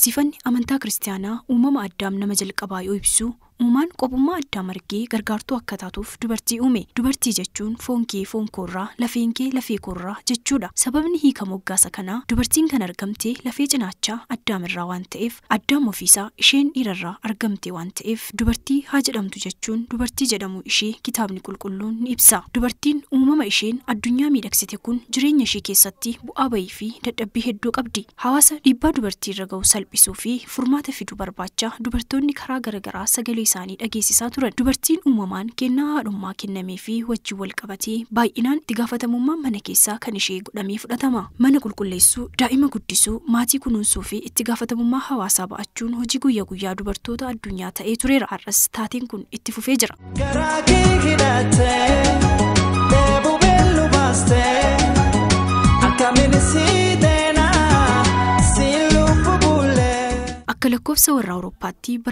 Barsiifanni amantaa kiristaanaa uumama addaam nama jalqabaa yoo ibsu uumaan qopummaa addaa margee gargaartuu akka taatuuf dubartii uume. Dubartii jechuun foon kee foon koorraa lafeen kee lafee koorraa jechuudha. Sababni hiika moggaasa kanaa dubartiin kan argamte lafee cinaachaa addaamirraa waan ta'eef addaam ofiisaa isheen dhiirarraa argamte waan ta'eef dubartii haa jedhamtu jechuun dubartii jedhamu ishee kitaabni qulqulluun ni ibsa. Dubartiin uumama isheen addunyaa miidhagsite kun jireenya ishee keessatti bu'aa bahii fi dadhabbii hedduu qabdi. Hawaasa dhiibbaa dubartii irra gahu salphisuu fi furmaata fiduu barbaacha dubartoonni karaa garaagaraa sagalee isaanii dhageessisaa turan. Dubartiin uumamaan kennaa haadhummaa kennamee fi wajjin wal qabatee baay'inaan itti gaafatamummaan mana keessaa kan ishee godhamee fudhatama. Mana qulqulleessuu, daa'ima guddisuu, maatii kunuunsuu fi itti gaafatamummaa hawaasaa ba'achuun hojii guyyaa guyyaa dubartoota addunyaa ta'ee tureera. Har'as taateen kun itti fufee jira. Garaa kee hidhattee deebuu beellu baastee akkamiin si deenaa si lubbu bullee. Akka lakkoofsa warra Awurooppaatti bara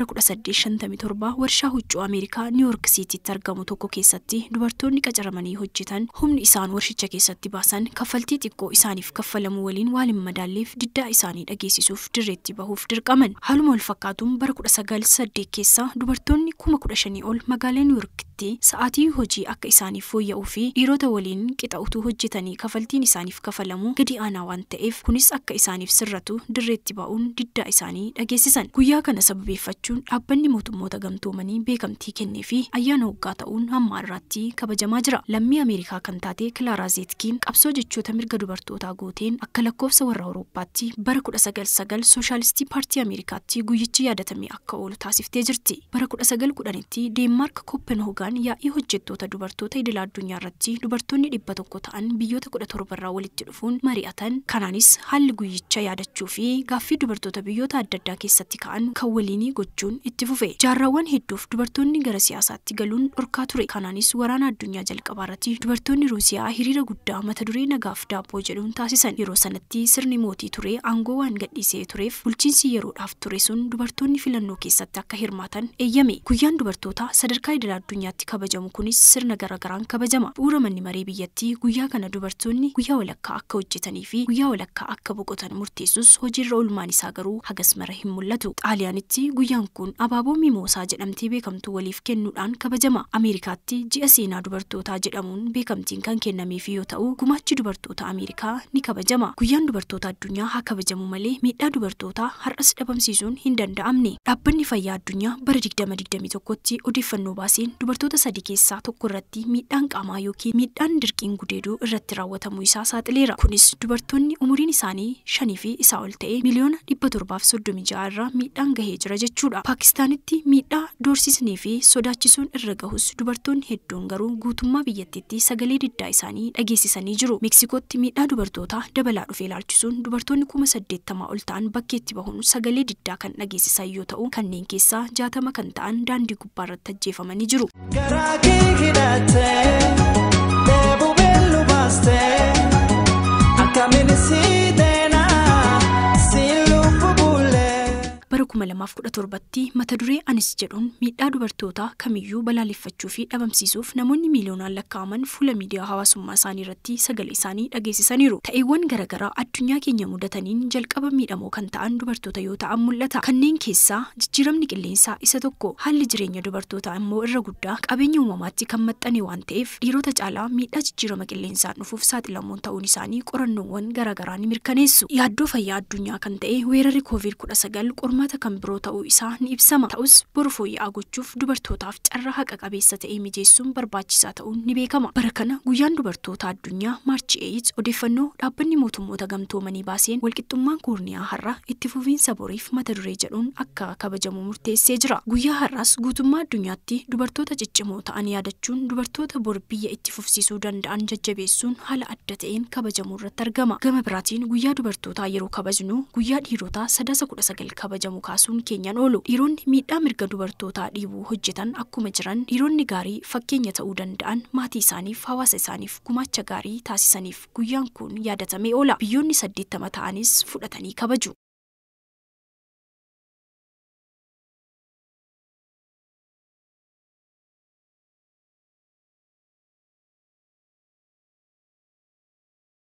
1857 warshaa huccuu Ameerikaa Niiwuork Siitiitti argamu tokko keessatti dubartoonni qacaramanii hojjetan humni isaan warshicha keessatti baasan kaffaltii xiqqoo isaaniif kaffalamu waliin waan hin madaalleef diddaa isaanii dhageessisuuf dirreetti bahuuf dirqaman. Haaluma wal fakkaatuun bara 1908 keessa dubartoonni kuma kudha shanii ol magaalaa Niiwuorkitti sa'aatii hojii akka isaaniif fooyya'uu fi dhiirota waliin qixa utuu hojjetanii kaffaltiin isaaniif kafalamu gadi aanaa waan ta'eef kunis akka isaaniif sirratu dirreetti ba'uun diddaa isaanii dhageessisan. Guyyaa kana sababeeffachuun dhaabbanni mootummoota gamtoomanii beekamtii kennee fi ayyaana waggaa ta'uun hamma har'aatti kabajamaa jira. Lammii Ameerikaa kan taate Kilaaraa Zeetkiin qabsoo jechoota mirga dubartootaa gooteen akka lakkoofsa warra Awurooppaatti bara 1909 Sooshaalistii Paartii Ameerikaatti guyyichi yaadatamee akka oolu taasiftee jirti. Bara 1910tti Deenmaark Kooppenhoogaan yaa'ii hojjettoota dubartoota idila addunyaa irratti dubartoonni dhibba tokko ta'an biyyoota 17 irraa walitti dhufuun mari'atan. Kanaanis haalli guyyicha yaadachuu fi gaaffii dubartoota biyyoota adda addaa keessatti ka'an kan waliinii gochuun itti fufe. Jaarraawwan hedduuf dubartoonni gara siyaasaatti galuun dhorkaa ture. Kanaanis waraana addunyaa jalqabaa irratti dubartoonni Ruusiyaa hiriira guddaa mata duree nagaaf daabboo jedhuun taasisan. Yeroo sanatti sirni mootii ture aangoo waan gadhiisee tureef bulchiinsi yeroodhaaf ture sun dubartoonni filannoo keessatti akka hirmaatan eeyyame. Guyyaan dubartoota sadarkaa idil addunyaatti kabajamu kunis sirna garaagaraan kabajama. Bu'uura manni maree biyyattii guyyaa kana dubartoonni guyyaa walakkaa akka hojjetanii fi guyyaa walakkaa akka boqotan murteessus hojiirra oolmaan isaa garuu hagas mara hin mul'atu. Xaaliyaanitti guyyaan kun abaaboo mimoosaa jedhamtee beekamtu waliif kennuudhaan kabajama. Ameerikaatti ji'a seenaa dubartootaa jedhamuun beekamtiin kan kennameef yoo ta'u gumaachi dubartoota Ameerikaa ni kabajama. Guyyaan dubartoota addunyaa haa kabajamu malee miidhaa dubartootaa har'as dhabamsiisuun hin danda'amne. Dhaabbanni fayyaa addunyaa bara 2021tti odeeffannoo baaseen dubartoota sadii keessaa tokko irratti miidhaan qaamaa yookiin miidhaan dirqiin gudeeduu irratti raawwatamuu isaa saaxileera. Kunis dubartoonni umuriin isaanii shanii fi isaa ol ta'e miliyoona dhibba torbaaf soddomii ja'a irraa miidhaan gahee jira jechuudha. Paakistaanitti miidhaa doorsisnee fi sodaachisuun irra gahus dubartoonni hedduun garuu guutummaa biyyattiitti sagalee diddaa isaanii dhageessisanii jiru. Meeksikootti miidhaa dubartootaa dabalaa dhufee ilaalchisuun dubartoonni kuma saddeettamaa ol ta'an bakkeetti bahuun sagalee diddaa kan dhageessisan yoo ta'u kanneen keessaa jaatama kan ta'an daandii gubbaa irratti ajjeefamanii jiru. Garaa kee hidhattee deebuu beellu baastee akkamiin si deenaa si lubbu bullee. bara 2017tti mata duree anis jedhuun miidhaa dubartootaa kamiyyuu balaaleffachuu fi dhabamsiisuuf namoonni miiliyoonaan lakkaa'aman fuula miidiyaa hawaasummaa isaanii irratti sagalee isaanii dhageessisaniiru. Ta'eewwan garaagaraa addunyaa keenya mudataniin jalqaba miidhamoo kan ta'an dubartoota yoo ta'an mul'ata. Kanneen keessaa jijjiiramni qilleensaa isa tokko haalli jireenya dubartootaa immoo irra guddaa qabeenya uumamaatti kan maxxane waan ta'eef dhiirota caalaa miidhaa jijjiirama qilleensaan dhufuuf saaxilamoon ta'uun isaanii qorannoowwan garaagaraa ni mirkaneessu. Yaaddoo fayyaa addunyaa kan ta'e weerarri COVID-19 qormaata kan biroo ta'uu isaa ni ibsama. Ta'us boru fooyya'aa gochuuf dubartootaaf carraa haqa qabeessa ta'e mijeessuun barbaachisaa ta'uun ni beekama. Bara kana guyyaan dubartoota addunyaa maarchi 8 odeeffannoo dhaabbanni mootummoota gamtoomanii baaseen walqixxummaan koorniyaa har'a itti fufiinsa boriif mata duree jedhuun akka kabajamu murteessee jira. Guyyaa har'aas guutummaa addunyaatti dubartoota ciccimoo ta'an yaadachuun dubartoota bor biyya itti fufsiisuu danda'an jajjabeessuun haala adda ta'een kabajamuu irratti argama. Gama biraatiin guyyaa dubartootaa yeroo kabajnu guyyaa dhiirotaa sadaasa kudha sagal kabajamu kaasuun keenyan oolu. Dhiironni miidhaa mirga dubartootaa dhiibuu hojjetan akkuma jiran dhiironni gaarii fakkeenya ta'uu danda'an maatii isaaniif hawaasa isaaniif gumaacha gaarii taasisaniif guyyaan kun yaadatamee oola. Biyyoonni saddeettama ta'anis fudhatanii kabaju.